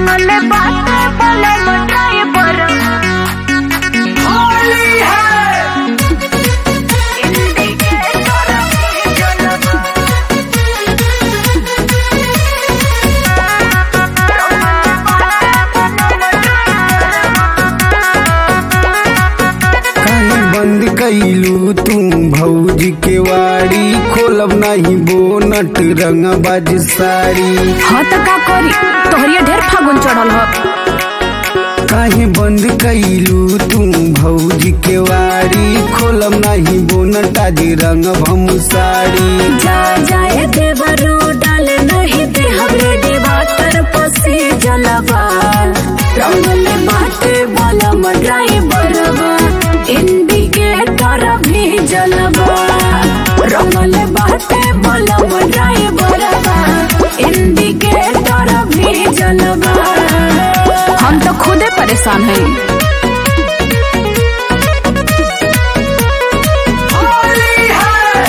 रंगले बाटे बोले मटाई बर होली है इंडिकेटर की जलवा काहे बंद कैलू तू भौजी के वाड़ी खोलब नहीं बोनट रंगबाज साड़ी हाँ तो का करी तोहरिया ढेर फागुन चढ़ल ह काहे बंद कैलू तू भौजी के वाड़ी खोलब नहीं बोनट आज रंग भम साड़ी जा जाए देवरू डाले नहीं दे हमरे देवा तर पसे जलवा रंगले बाटे बलम ड्राइवरवा इंडिकेटर भी जलवा रंगले बाटे बलम ड्राइवरवा इंडिकेटर भी जलवा हम तो खुदे परेशान हैं होली है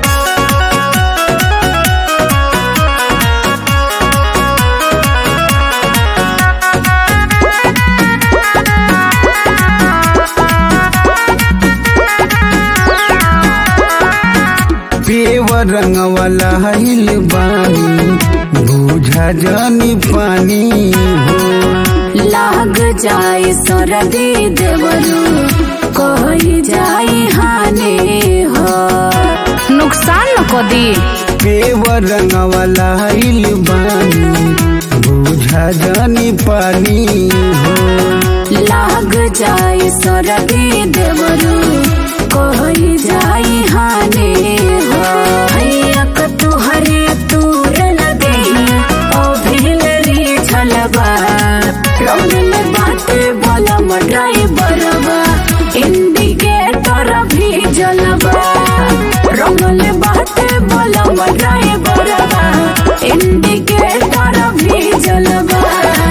पेव रंग वाला हिल बानी बूझा जानी पानी हो लाग जाए सरदी देवरू कोई जाए हानि हो नुकसान न को दी पेव रंग वाला हिल बानी बूझा जानी पानी हो लाग जाए सरदी देवरू कोई जाए हानि हो हैया क तुहरे तूर लगे ओ भिलरी छलबा रंग में बाटे बलम ड्राइवरवा इंडिकेटर भी जलबा रंग में बाटे बलम ड्राइवरवा इंडिकेटर भी जलबा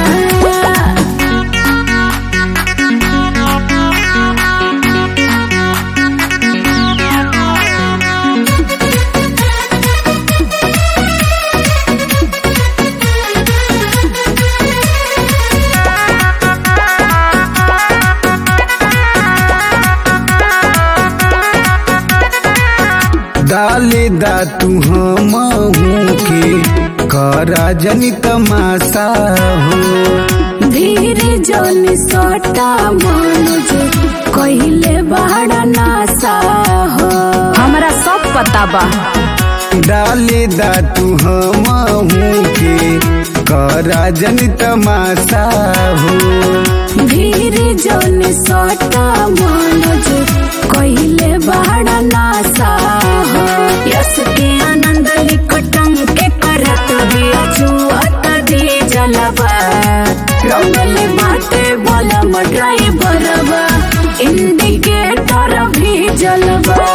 डाले दा तू हम के करा जनी तमाशा हो धीरे जन सटा मनुज कहिले बड़ा नासा हो हमरा सब पता बा डाले दा तू हम के करा जनी तमाशा हो धीरे जन सटा मनुज कहिले बड़ा नासा हो यस के आनंद लिकटम के करत भी छुअत दी जलवा रंगले बाटे बलम ड्राइवरवा इंडिकेटर भी जलवा